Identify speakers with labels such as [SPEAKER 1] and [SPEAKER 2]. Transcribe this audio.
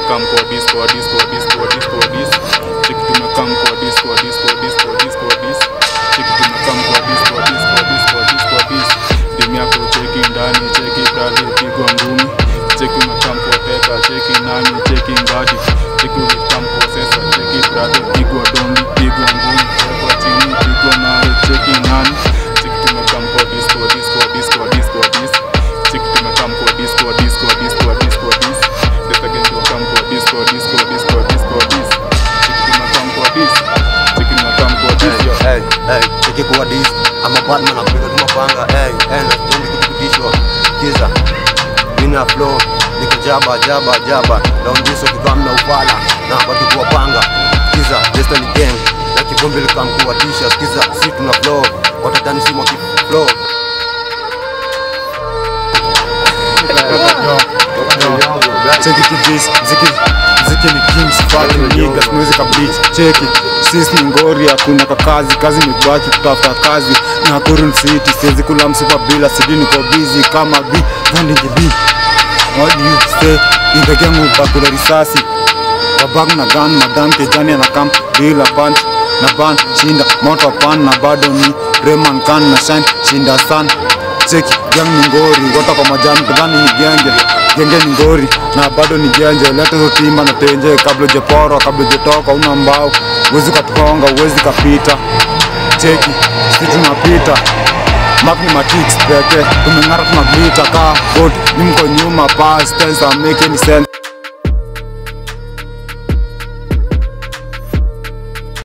[SPEAKER 1] tumekam kwa dis kwa dis kwa dis kwa dis kwa dis cheki tumekam kwa dis kwa dis kwa dis kwa dis kwa dis cheki tumekam kwa dis kwa dis kwa dis kwa dis kwa dis demi yako cheki ndani cheki brother pigwa ngumi cheki umekam kwa teka cheki nani cheki ngadi cheki umekam kwa sesa cheki brother pigwa dondi pigwa ngumi kwa chini pigwa nayo cheki nani cheki tumekam kwa dis kwa dis kwa dis kwa dis kwa dis cheki tumekam kwa dis kwa dis kwa dis kwa dis kwa dis Let's again tumekam kwa dis kwa dis kwa dis kwa dis kwa dis cheki tumekam kwa dis cheki tumekam kwa dis yo
[SPEAKER 2] Hey, hey, cheki kuwa dis ama Batman napiga tu mapanga hey, hey, na sipendi kutupitishwa kiza mina flow niko jaba jaba jaba naondiso kikam na upala na baki kuwapanga kiza Destiny gang na kivumbi likamkuwatisha skiza si tuna flow watatani si mwaki flow
[SPEAKER 3] cheki kidis ziki ziki ni kings fucking niggas music a beach cheki sis ni ngori hakuna kakazi kazi ni baki kutafuta kazi na kurun city siwezi kula msupa bila sidi niko busy kama b vandi jibi what do you say indege mubakula risasi wabag na gun madam kejani anakam bila punch na ban shinda moto pan na bado ni reman kan na shine shinda san cheki gang ni ngori wata kwa majani kadhani ni genge genge ni ngori na bado ni genje lete hizo timba na tenje kabla ujeporo kabla ujetoka una mbao uwezi katukonga uwezi kapita cheki si tunapita mak ni matix peke tumeng'ara tunaglita ka bot ni mko nyuma pas tense make any sense